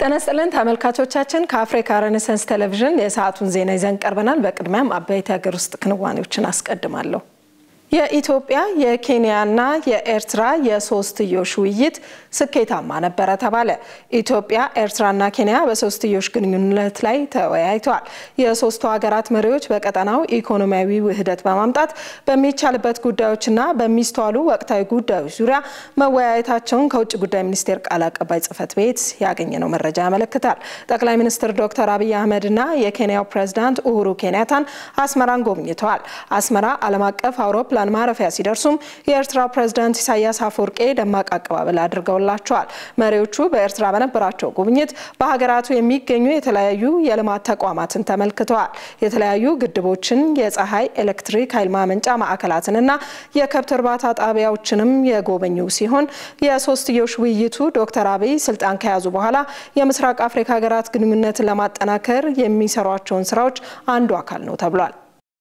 ጤና ይስጥልን ተመልካቾቻችን፣ ከአፍሪካ ሬኔሳንስ ቴሌቪዥን የሰዓቱን ዜና ይዘን ቀርበናል። በቅድሚያም አበይት የሀገር ውስጥ ክንዋኔዎችን አስቀድማለሁ። የኢትዮጵያ የኬንያና የኤርትራ የሶስትዮሽ ውይይት ስኬታማ ነበረ ተባለ። ኢትዮጵያ፣ ኤርትራና ኬንያ በሶስትዮሽ ግንኙነት ላይ ተወያይተዋል። የሶስቱ ሀገራት መሪዎች በቀጠናው ኢኮኖሚያዊ ውህደት በማምጣት በሚቻልበት ጉዳዮችና በሚስተዋሉ ወቅታዊ ጉዳዮች ዙሪያ መወያየታቸውን ከውጭ ጉዳይ ሚኒስቴር ቃል አቀባይ ጽሕፈት ቤት ያገኘነው መረጃ ያመለክታል። ጠቅላይ ሚኒስትር ዶክተር አብይ አህመድና የኬንያው ፕሬዝዳንት ኡሁሩ ኬንያታን አስመራን ጎብኝተዋል። አስመራ ዓለም አቀፍ አውሮፕላን አውሮፕላን ማረፊያ ሲደርሱም የኤርትራው ፕሬዝዳንት ኢሳያስ አፈወርቄ ደማቅ አቀባበል አድርገውላቸዋል። መሪዎቹ በኤርትራ በነበራቸው ጉብኝት በሀገራቱ የሚገኙ የተለያዩ የልማት ተቋማትን ተመልክተዋል። የተለያዩ ግድቦችን፣ የፀሐይ ኤሌክትሪክ ኃይል ማመንጫ ማዕከላትንና የከብት እርባታ ጣቢያዎችንም የጎበኙ ሲሆን የሶስትዮሽ ውይይቱ ዶክተር አብይ ስልጣን ከያዙ በኋላ የምስራቅ አፍሪካ ሀገራት ግንኙነትን ለማጠናከር የሚሰሯቸውን ስራዎች አንዱ አካል ነው ተብሏል።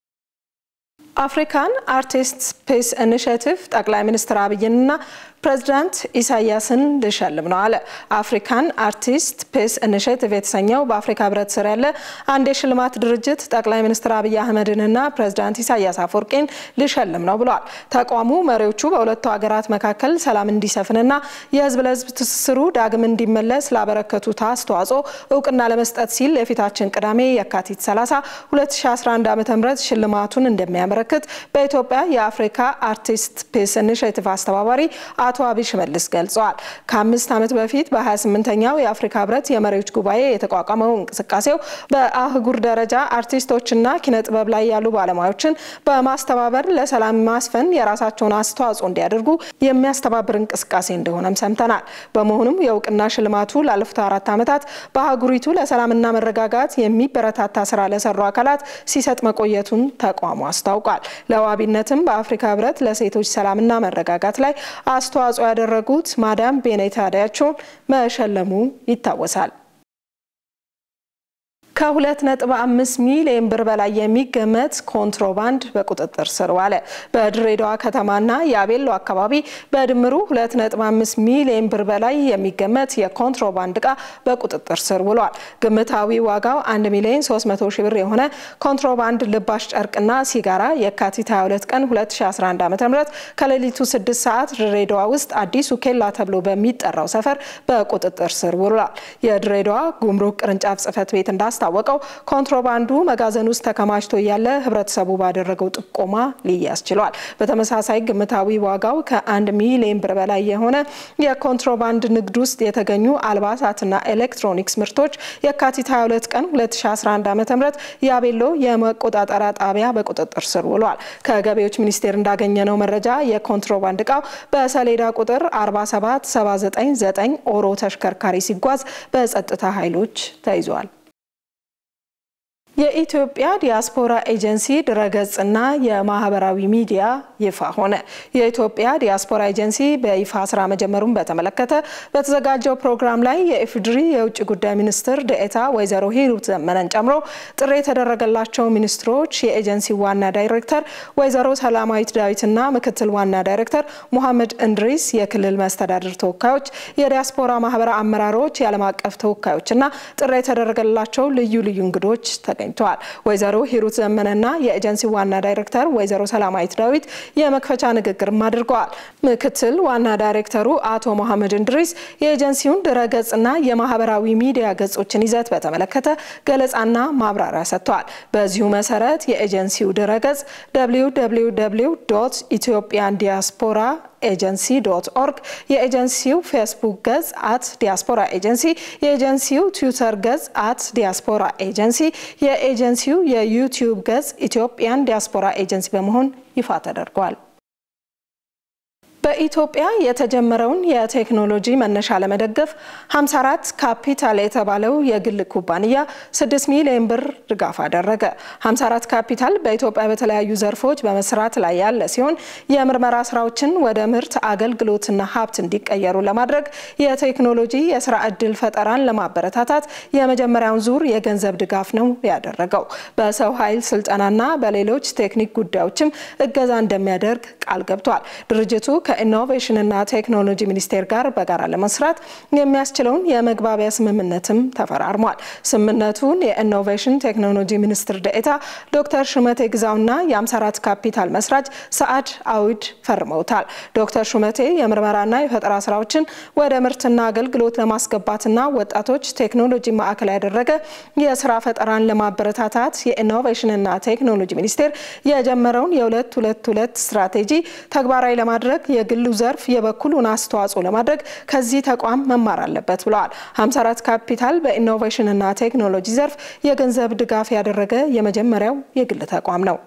አፍሪካን አርቲስት ስፔስ ኢኒሽቲቭ ጠቅላይ ሚኒስትር አብይንና ፕሬዚዳንት ኢሳያስን ልሸልም ነው አለ። አፍሪካን አርቲስት ስፔስ ኢኒሽቲቭ የተሰኘው በአፍሪካ ህብረት ስር ያለ አንድ የሽልማት ድርጅት ጠቅላይ ሚኒስትር አብይ አህመድንና ፕሬዚዳንት ኢሳያስ አፈወርቄን ልሸልም ነው ብለዋል። ተቋሙ መሪዎቹ በሁለቱ ሀገራት መካከል ሰላም እንዲሰፍንና የህዝብ ለህዝብ ትስስሩ ዳግም እንዲመለስ ላበረከቱት አስተዋጽኦ እውቅና ለመስጠት ሲል የፊታችን ቅዳሜ የካቲት 30 2011 ዓ ም ሽልማቱን እንደሚያመለክት በኢትዮጵያ የአፍሪካ አርቲስት ስፔስ ኢኒሽቲቭ አስተባባሪ አቶ አብይ ሽመልስ ገልጸዋል። ከአምስት ዓመት በፊት በ28ኛው የአፍሪካ ህብረት የመሪዎች ጉባኤ የተቋቋመው እንቅስቃሴው በአህጉር ደረጃ አርቲስቶችና ኪነ ጥበብ ላይ ያሉ ባለሙያዎችን በማስተባበር ለሰላም ማስፈን የራሳቸውን አስተዋጽኦ እንዲያደርጉ የሚያስተባብር እንቅስቃሴ እንደሆነም ሰምተናል። በመሆኑም የእውቅና ሽልማቱ ላለፉት አራት ዓመታት በአህጉሪቱ ለሰላምና መረጋጋት የሚበረታታ ስራ ለሰሩ አካላት ሲሰጥ መቆየቱን ተቋሙ አስታውቋል። ለዋቢነትም በአፍሪካ ህብረት ለሴቶች ሰላምና መረጋጋት ላይ አስተዋጽኦ ያደረጉት ማዳም ቤኔታ ዳያቸውን መሸለሙ ይታወሳል። ከ2.5 ሚሊዮን ብር በላይ የሚገመት ኮንትሮባንድ በቁጥጥር ስር ዋለ። በድሬዳዋ ከተማና የአቤሎ አካባቢ በድምሩ 2.5 ሚሊዮን ብር በላይ የሚገመት የኮንትሮባንድ ዕቃ በቁጥጥር ስር ውሏል። ግምታዊ ዋጋው 1 ሚሊዮን 300 ሺህ ብር የሆነ ኮንትሮባንድ ልባሽ ጨርቅና ሲጋራ የካቲት 22 ቀን 2011 ዓ.ም ከሌሊቱ 6 ሰዓት ድሬዳዋ ውስጥ አዲሱ ኬላ ተብሎ በሚጠራው ሰፈር በቁጥጥር ስር ውሏል። የድሬዳዋ ጉምሩክ ቅርንጫፍ ጽሕፈት ቤት እንዳስታ ወቀው ኮንትሮባንዱ መጋዘን ውስጥ ተከማችቶ እያለ ህብረተሰቡ ባደረገው ጥቆማ ሊያዝ ችሏል። በተመሳሳይ ግምታዊ ዋጋው ከአንድ ሚሊዮን ብር በላይ የሆነ የኮንትሮባንድ ንግድ ውስጥ የተገኙ አልባሳትና ኤሌክትሮኒክስ ምርቶች የካቲት 22 ቀን 2011 ዓ.ም የአቤሎ የመቆጣጠሪያ ጣቢያ በቁጥጥር ስር ውሏል። ከገቢዎች ሚኒስቴር እንዳገኘነው መረጃ የኮንትሮባንድ እቃው በሰሌዳ ቁጥር 47799 ኦሮ ተሽከርካሪ ሲጓዝ በጸጥታ ኃይሎች ተይዟል። የኢትዮጵያ ዲያስፖራ ኤጀንሲ ድረገጽና የማህበራዊ ሚዲያ ይፋ ሆነ። የኢትዮጵያ ዲያስፖራ ኤጀንሲ በይፋ ስራ መጀመሩን በተመለከተ በተዘጋጀው ፕሮግራም ላይ የኢፌዴሪ የውጭ ጉዳይ ሚኒስትር ደኤታ ወይዘሮ ሂሩት ዘመነን ጨምሮ ጥሪ የተደረገላቸው ሚኒስትሮች፣ የኤጀንሲ ዋና ዳይሬክተር ወይዘሮ ሰላማዊት ዳዊትና ምክትል ዋና ዳይሬክተር ሙሐመድ እንድሪስ፣ የክልል መስተዳድር ተወካዮች፣ የዲያስፖራ ማህበራ አመራሮች፣ የዓለም አቀፍ ተወካዮችና ጥሪ የተደረገላቸው ልዩ ልዩ እንግዶች ተገኝተዋል። ወይዘሮ ሂሩት ዘመነና የኤጀንሲ ዋና ዳይሬክተር ወይዘሮ ሰላማዊት ዳዊት የመክፈቻ ንግግርም አድርገዋል። ምክትል ዋና ዳይሬክተሩ አቶ መሐመድ እንድሪስ የኤጀንሲውን ድረገጽና የማህበራዊ ሚዲያ ገጾችን ይዘት በተመለከተ ገለጻና ማብራሪያ ሰጥተዋል። በዚሁ መሰረት የኤጀንሲው ድረገጽ www ኢትዮጵያን ዲያስፖራ ኤጀንሲ ዶት ኦርግ፣ የኤጀንሲው ፌስቡክ ገጽ አት ዲያስፖራ ኤጀንሲ፣ የኤጀንሲው ትዊተር ገጽ አት ዲያስፖራ ኤጀንሲ፣ የኤጀንሲው የዩቲዩብ ገጽ ኢትዮጵያን ዲያስፖራ ኤጀንሲ በመሆን ይፋ ተደርጓል። በኢትዮጵያ የተጀመረውን የቴክኖሎጂ መነሻ ለመደገፍ 54 ካፒታል የተባለው የግል ኩባንያ 6 ሚሊዮን ብር ድጋፍ አደረገ። 54 ካፒታል በኢትዮጵያ በተለያዩ ዘርፎች በመስራት ላይ ያለ ሲሆን የምርመራ ስራዎችን ወደ ምርት አገልግሎትና ሀብት እንዲቀየሩ ለማድረግ የቴክኖሎጂ የስራ ዕድል ፈጠራን ለማበረታታት የመጀመሪያውን ዙር የገንዘብ ድጋፍ ነው ያደረገው። በሰው ኃይል ስልጠናና በሌሎች ቴክኒክ ጉዳዮችም እገዛ እንደሚያደርግ ቃል ገብቷል። ድርጅቱ ከኢኖቬሽንና ቴክኖሎጂ ሚኒስቴር ጋር በጋራ ለመስራት የሚያስችለውን የመግባቢያ ስምምነትም ተፈራርሟል። ስምምነቱን የኢኖቬሽን ቴክኖሎጂ ሚኒስትር ደኤታ ዶክተር ሹመቴ ግዛውና የ54 ካፒታል መስራች ሰዓድ አዊድ ፈርመውታል። ዶክተር ሹመቴ የምርመራና የፈጠራ ስራዎችን ወደ ምርትና አገልግሎት ለማስገባትና ወጣቶች ቴክኖሎጂ ማዕከል ያደረገ የስራ ፈጠራን ለማበረታታት የኢኖቬሽንና ቴክኖሎጂ ሚኒስቴር የጀመረውን የሁለት ሁለት ሁለት ስትራቴጂ ተግባራዊ ለማድረግ የግሉ ዘርፍ የበኩሉን አስተዋጽኦ ለማድረግ ከዚህ ተቋም መማር አለበት ብለዋል። 54 ካፒታል በኢኖቬሽንና ቴክኖሎጂ ዘርፍ የገንዘብ ድጋፍ ያደረገ የመጀመሪያው የግል ተቋም ነው።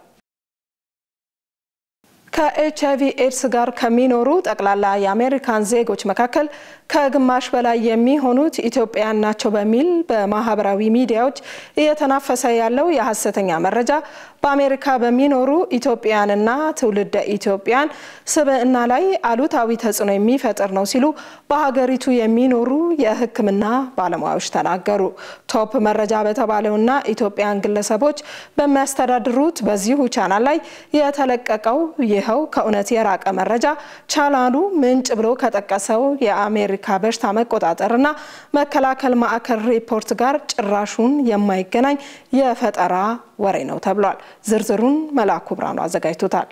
ከኤች አይቪ ኤድስ ጋር ከሚኖሩ ጠቅላላ የአሜሪካን ዜጎች መካከል ከግማሽ በላይ የሚሆኑት ኢትዮጵያውያን ናቸው በሚል በማህበራዊ ሚዲያዎች እየተናፈሰ ያለው የሀሰተኛ መረጃ በአሜሪካ በሚኖሩ ኢትዮጵያውያንና ትውልደ ኢትዮጵያን ስብዕና ላይ አሉታዊ ተጽዕኖ የሚፈጥር ነው ሲሉ በሀገሪቱ የሚኖሩ የሕክምና ባለሙያዎች ተናገሩ። ቶፕ መረጃ በተባለውና ኢትዮጵያን ግለሰቦች በሚያስተዳድሩት በዚሁ ቻናል ላይ የተለቀቀው ይኸው ከእውነት የራቀ መረጃ ቻናሉ ምንጭ ብሎ ከጠቀሰው የአሜሪካ በሽታ መቆጣጠርና መከላከል ማዕከል ሪፖርት ጋር ጭራሹን የማይገናኝ የፈጠራ ወሬ ነው ተብሏል። ዝርዝሩን መላኩ ብርሃኑ አዘጋጅቶታል።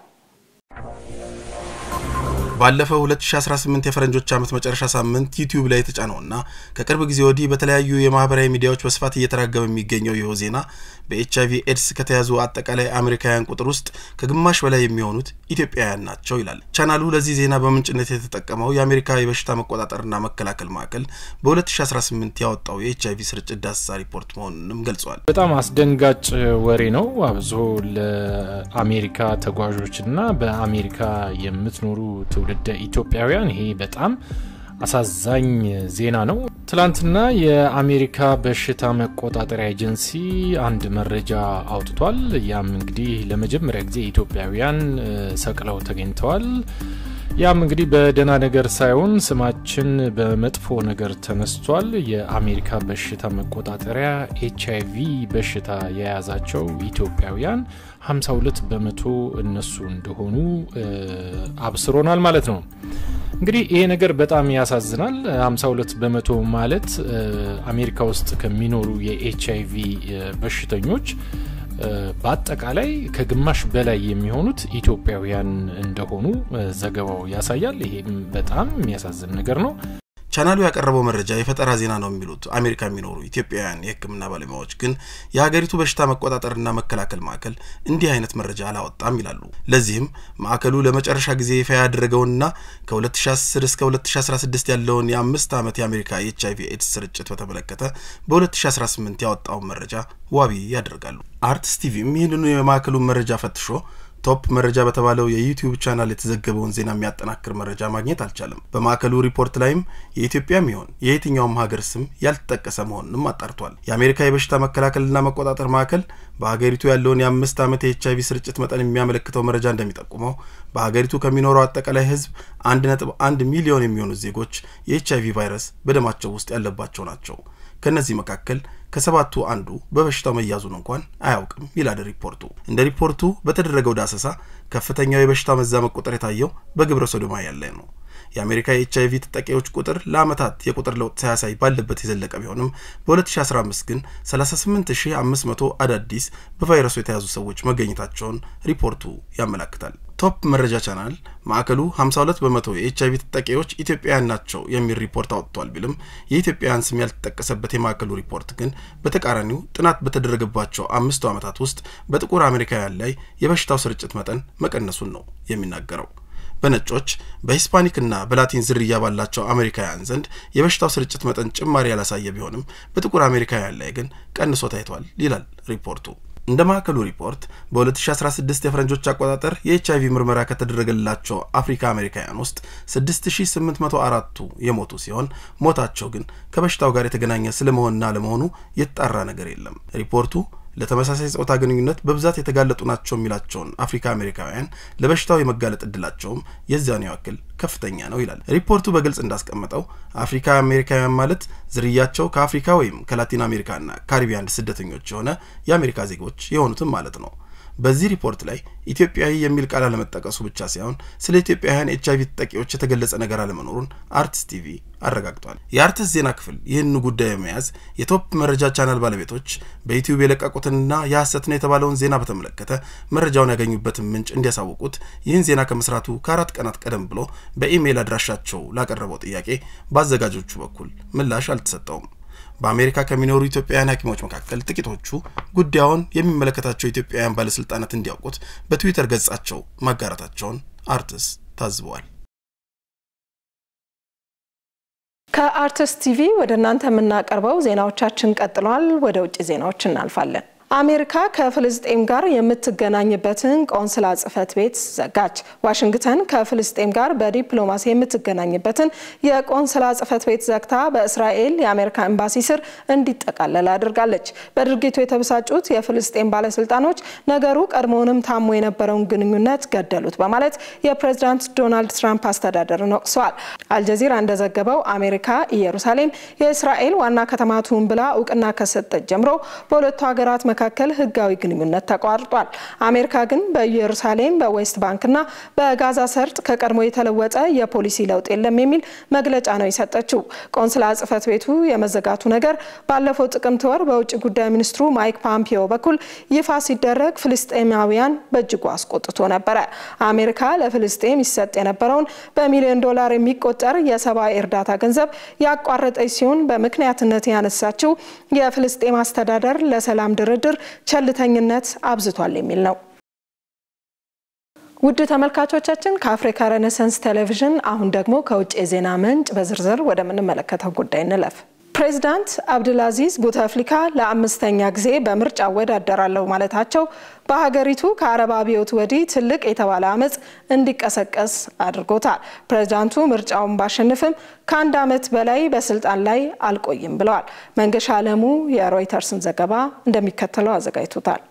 ባለፈው 2018 የፈረንጆች ዓመት መጨረሻ ሳምንት ዩቲዩብ ላይ የተጫነውና ከቅርብ ጊዜ ወዲህ በተለያዩ የማህበራዊ ሚዲያዎች በስፋት እየተራገበ የሚገኘው ይኸው ዜና በኤች አይቪ ኤድስ ከተያዙ አጠቃላይ አሜሪካውያን ቁጥር ውስጥ ከግማሽ በላይ የሚሆኑት ኢትዮጵያውያን ናቸው ይላል። ቻናሉ ለዚህ ዜና በምንጭነት የተጠቀመው የአሜሪካ የበሽታ መቆጣጠርና መከላከል ማዕከል በ2018 ያወጣው የኤች አይቪ ስርጭት ዳሰሳ ሪፖርት መሆኑንም ገልጿል። በጣም አስደንጋጭ ወሬ ነው። አብዞ ለአሜሪካ ተጓዦችና በአሜሪካ የምትኖሩ ትውልደ ኢትዮጵያውያን ይሄ በጣም አሳዛኝ ዜና ነው። ትላንትና የአሜሪካ በሽታ መቆጣጠሪያ ኤጀንሲ አንድ መረጃ አውጥቷል። ያም እንግዲህ ለመጀመሪያ ጊዜ ኢትዮጵያውያን ሰቅለው ተገኝተዋል። ያም እንግዲህ በደህና ነገር ሳይሆን ስማችን በመጥፎ ነገር ተነስቷል። የአሜሪካ በሽታ መቆጣጠሪያ ኤች አይቪ በሽታ የያዛቸው ኢትዮጵያውያን 52 በመቶ እነሱ እንደሆኑ አብስሮናል ማለት ነው። እንግዲህ ይሄ ነገር በጣም ያሳዝናል። 52 በመቶ ማለት አሜሪካ ውስጥ ከሚኖሩ የኤች አይቪ በሽተኞች በአጠቃላይ ከግማሽ በላይ የሚሆኑት ኢትዮጵያውያን እንደሆኑ ዘገባው ያሳያል። ይሄም በጣም የሚያሳዝን ነገር ነው። ቻናሉ ያቀረበው መረጃ የፈጠራ ዜና ነው የሚሉት አሜሪካ የሚኖሩ ኢትዮጵያውያን የሕክምና ባለሙያዎች ግን የሀገሪቱ በሽታ መቆጣጠርና መከላከል ማዕከል እንዲህ አይነት መረጃ አላወጣም ይላሉ። ለዚህም ማዕከሉ ለመጨረሻ ጊዜ ይፋ ያደረገውንና ከ2010 እስከ 2016 ያለውን የአምስት ዓመት የአሜሪካ የኤች አይቪ ኤድስ ስርጭት በተመለከተ በ2018 ያወጣውን መረጃ ዋቢ ያደርጋሉ። አርትስ ቲቪም ይህንኑ የማዕከሉን መረጃ ፈትሾ ቶፕ መረጃ በተባለው የዩቲዩብ ቻናል የተዘገበውን ዜና የሚያጠናክር መረጃ ማግኘት አልቻለም። በማዕከሉ ሪፖርት ላይም የኢትዮጵያም ይሆን የየትኛውም ሀገር ስም ያልተጠቀሰ መሆኑንም አጣርቷል። የአሜሪካ የበሽታ መከላከልና መቆጣጠር ማዕከል በሀገሪቱ ያለውን የአምስት ዓመት የኤች አይቪ ስርጭት መጠን የሚያመለክተው መረጃ እንደሚጠቁመው በሀገሪቱ ከሚኖረው አጠቃላይ ሕዝብ አንድ ነጥብ አንድ ሚሊዮን የሚሆኑት ዜጎች የኤች አይቪ ቫይረስ በደማቸው ውስጥ ያለባቸው ናቸው። ከእነዚህ መካከል ከሰባቱ አንዱ በበሽታው መያዙን እንኳን አያውቅም ይላል ሪፖርቱ። እንደ ሪፖርቱ በተደረገው ዳሰሳ ከፍተኛው የበሽታው መዛመት ቁጥር የታየው በግብረ ሶዶማውያን ላይ ነው። የአሜሪካ የኤች አይቪ ተጠቂዎች ቁጥር ለዓመታት የቁጥር ለውጥ ሳያሳይ ባለበት የዘለቀ ቢሆንም በ2015 ግን 38500 አዳዲስ በቫይረሱ የተያዙ ሰዎች መገኘታቸውን ሪፖርቱ ያመላክታል። ቶፕ መረጃ ቻናል ማዕከሉ 52 በመቶ የኤች አይቪ ተጠቂዎች ኢትዮጵያውያን ናቸው የሚል ሪፖርት አውጥቷል ቢልም የኢትዮጵያውያን ስም ያልተጠቀሰበት የማዕከሉ ሪፖርት ግን በተቃራኒው ጥናት በተደረገባቸው አምስቱ ዓመታት ውስጥ በጥቁር አሜሪካውያን ላይ የበሽታው ስርጭት መጠን መቀነሱን ነው የሚናገረው። በነጮች በሂስፓኒክና በላቲን ዝርያ ባላቸው አሜሪካውያን ዘንድ የበሽታው ስርጭት መጠን ጭማሪ ያላሳየ ቢሆንም በጥቁር አሜሪካውያን ላይ ግን ቀንሶ ታይቷል ይላል ሪፖርቱ። እንደ ማዕከሉ ሪፖርት በ2016 የፈረንጆች አቆጣጠር የኤች አይቪ ምርመራ ከተደረገላቸው አፍሪካ አሜሪካውያን ውስጥ 6804ቱ የሞቱ ሲሆን ሞታቸው ግን ከበሽታው ጋር የተገናኘ ስለመሆንና ለመሆኑ የተጣራ ነገር የለም። ሪፖርቱ ለተመሳሳይ ጾታ ግንኙነት በብዛት የተጋለጡ ናቸው የሚላቸውን አፍሪካ አሜሪካውያን ለበሽታው የመጋለጥ እድላቸውም የዚያኑ ያክል ከፍተኛ ነው ይላል ሪፖርቱ። በግልጽ እንዳስቀመጠው አፍሪካ አሜሪካውያን ማለት ዝርያቸው ከአፍሪካ ወይም ከላቲን አሜሪካና ካሪቢያን ስደተኞች የሆነ የአሜሪካ ዜጎች የሆኑትም ማለት ነው። በዚህ ሪፖርት ላይ ኢትዮጵያዊ የሚል ቃል አለመጠቀሱ ብቻ ሳይሆን ስለ ኢትዮጵያውያን ኤች አይቪ ተጠቂዎች የተገለጸ ነገር አለመኖሩን አርትስ ቲቪ አረጋግጧል። የአርትስ ዜና ክፍል ይህን ጉዳይ በመያዝ የቶፕ መረጃ ቻናል ባለቤቶች በዩቲዩብ የለቀቁትንና የሐሰት ነው የተባለውን ዜና በተመለከተ መረጃውን ያገኙበትን ምንጭ እንዲያሳውቁት ይህን ዜና ከመስራቱ ከአራት ቀናት ቀደም ብሎ በኢሜይል አድራሻቸው ላቀረበው ጥያቄ በአዘጋጆቹ በኩል ምላሽ አልተሰጠውም። በአሜሪካ ከሚኖሩ ኢትዮጵያውያን ሐኪሞች መካከል ጥቂቶቹ ጉዳዩን የሚመለከታቸው ኢትዮጵያውያን ባለስልጣናት እንዲያውቁት በትዊተር ገጻቸው ማጋራታቸውን አርትስ ታዝበዋል። ከአርትስ ቲቪ ወደ እናንተ የምናቀርበው ዜናዎቻችን ቀጥለዋል። ወደ ውጭ ዜናዎች እናልፋለን። አሜሪካ ከፍልስጤም ጋር የምትገናኝበትን ቆንስላ ጽሕፈት ቤት ዘጋች። ዋሽንግተን ከፍልስጤም ጋር በዲፕሎማሲ የምትገናኝበትን የቆንስላ ጽሕፈት ቤት ዘግታ በእስራኤል የአሜሪካ ኤምባሲ ስር እንዲጠቃለል አድርጋለች። በድርጊቱ የተበሳጩት የፍልስጤም ባለስልጣኖች ነገሩ ቀድሞውንም ታሞ የነበረውን ግንኙነት ገደሉት በማለት የፕሬዝዳንት ዶናልድ ትራምፕ አስተዳደርን ወቅሰዋል። አልጀዚራ እንደዘገበው አሜሪካ ኢየሩሳሌም የእስራኤል ዋና ከተማ ትሁን ብላ እውቅና ከሰጠች ጀምሮ በሁለቱ ሀገራት መካከል ህጋዊ ግንኙነት ተቋርጧል። አሜሪካ ግን በኢየሩሳሌም በዌስት ባንክና በጋዛ ሰርጥ ከቀድሞ የተለወጠ የፖሊሲ ለውጥ የለም የሚል መግለጫ ነው የሰጠችው። ቆንስላ ጽሕፈት ቤቱ የመዘጋቱ ነገር ባለፈው ጥቅምት ወር በውጭ ጉዳይ ሚኒስትሩ ማይክ ፖምፒዮ በኩል ይፋ ሲደረግ ፍልስጤማውያን በእጅጉ አስቆጥቶ ነበረ። አሜሪካ ለፍልስጤም ይሰጥ የነበረውን በሚሊዮን ዶላር የሚቆጠር የሰብአዊ እርዳታ ገንዘብ ያቋረጠች ሲሆን በምክንያትነት ያነሳችው የፍልስጤም አስተዳደር ለሰላም ድርድር ቸልተኝነት አብዝቷል የሚል ነው። ውድ ተመልካቾቻችን ከአፍሪካ ሬኔሰንስ ቴሌቪዥን አሁን ደግሞ ከውጭ የዜና ምንጭ በዝርዝር ወደምንመለከተው ጉዳይ እንለፍ። ፕሬዚዳንት አብድልአዚዝ ቡተፍሊካ ለአምስተኛ ጊዜ በምርጫ እወዳደራለሁ ማለታቸው በሀገሪቱ ከአረብ አብዮት ወዲህ ትልቅ የተባለ አመፅ እንዲቀሰቀስ አድርጎታል። ፕሬዚዳንቱ ምርጫውን ባሸንፍም ከአንድ ዓመት በላይ በስልጣን ላይ አልቆይም ብለዋል። መንገሻ አለሙ የሮይተርስን ዘገባ እንደሚከተለው አዘጋጅቶታል።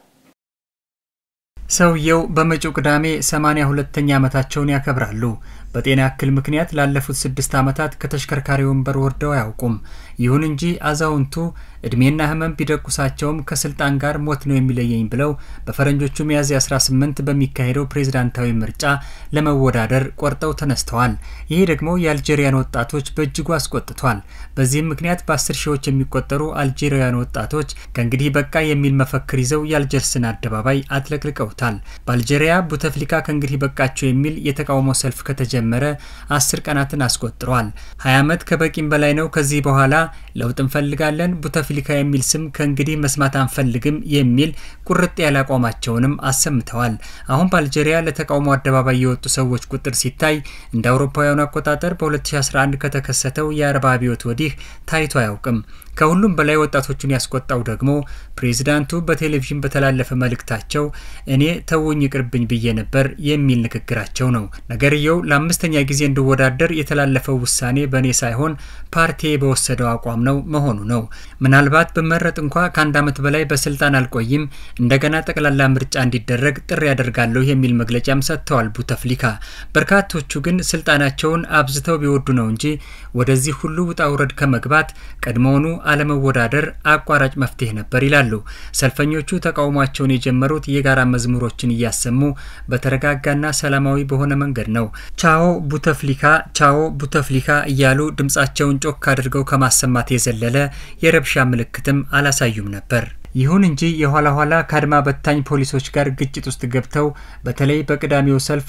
ሰውየው በመጪው ቅዳሜ ሰማንያ ሁለተኛ ዓመታቸውን ያከብራሉ። በጤና እክል ምክንያት ላለፉት ስድስት ዓመታት ከተሽከርካሪ ወንበር ወርደው አያውቁም። ይሁን እንጂ አዛውንቱ እድሜና ሕመም ቢደቁሳቸውም ከስልጣን ጋር ሞት ነው የሚለየኝ ብለው በፈረንጆቹ ሚያዝያ 18 በሚካሄደው ፕሬዝዳንታዊ ምርጫ ለመወዳደር ቆርጠው ተነስተዋል። ይሄ ደግሞ የአልጄሪያን ወጣቶች በእጅጉ አስቆጥቷል። በዚህም ምክንያት በአስር ሺዎች የሚቆጠሩ አልጄሪያን ወጣቶች ከእንግዲህ በቃ የሚል መፈክር ይዘው የአልጀርስን አደባባይ አጥለቅልቀውታል። በአልጄሪያ ቡተፍሊካ ከእንግዲህ በቃቸው የሚል የተቃውሞ ሰልፍ ከተጀ ጀመረ አስር ቀናትን አስቆጥረዋል። ሀያ ዓመት ከበቂም በላይ ነው። ከዚህ በኋላ ለውጥ እንፈልጋለን፣ ቡተፍሊካ የሚል ስም ከእንግዲህ መስማት አንፈልግም የሚል ቁርጥ ያለ አቋማቸውንም አሰምተዋል። አሁን በአልጄሪያ ለተቃውሞ አደባባይ የወጡ ሰዎች ቁጥር ሲታይ እንደ አውሮፓውያኑ አቆጣጠር በ2011 ከተከሰተው የአረብ አብዮት ወዲህ ታይቶ አያውቅም። ከሁሉም በላይ ወጣቶቹን ያስቆጣው ደግሞ ፕሬዚዳንቱ በቴሌቪዥን በተላለፈ መልእክታቸው እኔ ተውኝ ይቅርብኝ ብዬ ነበር የሚል ንግግራቸው ነው። ነገርየው ለአምስተኛ ጊዜ እንድወዳደር የተላለፈው ውሳኔ በእኔ ሳይሆን ፓርቲ በወሰደው አቋም ነው መሆኑ ነው። ምናልባት ብመረጥ እንኳ ከአንድ ዓመት በላይ በስልጣን አልቆይም፣ እንደገና ጠቅላላ ምርጫ እንዲደረግ ጥሪ ያደርጋለሁ የሚል መግለጫም ሰጥተዋል ቡተፍሊካ። በርካቶቹ ግን ስልጣናቸውን አብዝተው ቢወዱ ነው እንጂ ወደዚህ ሁሉ ውጣ ውረድ ከመግባት ቀድሞውኑ አለመወዳደር አቋራጭ መፍትሄ ነበር ይላሉ። ሰልፈኞቹ ተቃውሟቸውን የጀመሩት የጋራ መዝሙሮችን እያሰሙ በተረጋጋና ሰላማዊ በሆነ መንገድ ነው። ቻኦ ቡተፍሊካ፣ ቻኦ ቡተፍሊካ እያሉ ድምጻቸውን ጮክ አድርገው ከማሰማት የዘለለ የረብሻ ምልክትም አላሳዩም ነበር። ይሁን እንጂ የኋላ ኋላ ከአድማ በታኝ ፖሊሶች ጋር ግጭት ውስጥ ገብተው በተለይ በቅዳሜው ሰልፍ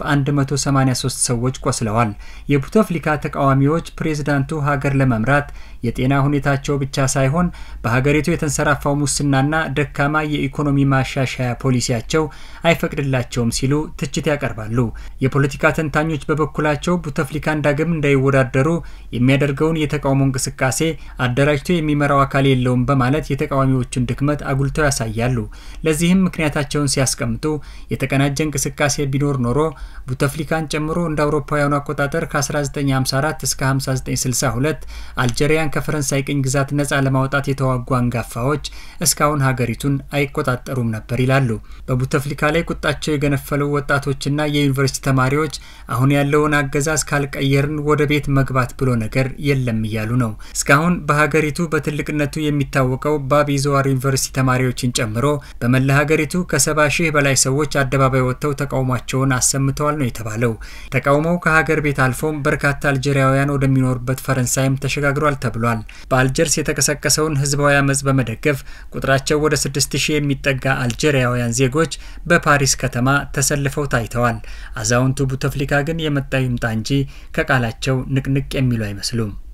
183 ሰዎች ቆስለዋል። የቡተፍሊካ ተቃዋሚዎች ፕሬዝዳንቱ ሀገር ለመምራት የጤና ሁኔታቸው ብቻ ሳይሆን በሀገሪቱ የተንሰራፋው ሙስናና ደካማ የኢኮኖሚ ማሻሻያ ፖሊሲያቸው አይፈቅድላቸውም ሲሉ ትችት ያቀርባሉ። የፖለቲካ ተንታኞች በበኩላቸው ቡተፍሊካን ዳግም እንዳይወዳደሩ የሚያደርገውን የተቃውሞ እንቅስቃሴ አደራጅቶ የሚመራው አካል የለውም በማለት የተቃዋሚዎቹን ድክመት አጉልተው ያሳያሉ። ለዚህም ምክንያታቸውን ሲያስቀምጡ የተቀናጀ እንቅስቃሴ ቢኖር ኖሮ ቡተፍሊካን ጨምሮ እንደ አውሮፓውያኑ አቆጣጠር ከ1954 እስከ 5962 አልጄሪያን ኢትዮጵያን ከፈረንሳይ ቅኝ ግዛት ነፃ ለማውጣት የተዋጉ አንጋፋዎች እስካሁን ሀገሪቱን አይቆጣጠሩም ነበር ይላሉ። በቡተፍሊካ ላይ ቁጣቸው የገነፈለው ወጣቶችና የዩኒቨርሲቲ ተማሪዎች አሁን ያለውን አገዛዝ ካልቀየርን ወደ ቤት መግባት ብሎ ነገር የለም እያሉ ነው። እስካሁን በሀገሪቱ በትልቅነቱ የሚታወቀው ባቢ ዞዋር ዩኒቨርሲቲ ተማሪዎችን ጨምሮ በመላ ሀገሪቱ ከሰባ ሺህ በላይ ሰዎች አደባባይ ወጥተው ተቃውሟቸውን አሰምተዋል ነው የተባለው። ተቃውሞው ከሀገር ቤት አልፎም በርካታ አልጄሪያውያን ወደሚኖሩበት ፈረንሳይም ተሸጋግሯል ተብሏል። በአልጀርስ የተቀሰቀሰውን ህዝባዊ አመፅ በመደገፍ ቁጥራቸው ወደ ስድስት ሺህ የሚጠጋ አልጄሪያውያን ዜጎች በፓሪስ ከተማ ተሰልፈው ታይተዋል። አዛውንቱ ቡተፍሊካ ግን የመጣ ይምጣ እንጂ ከቃላቸው ንቅንቅ የሚሉ አይመስሉም።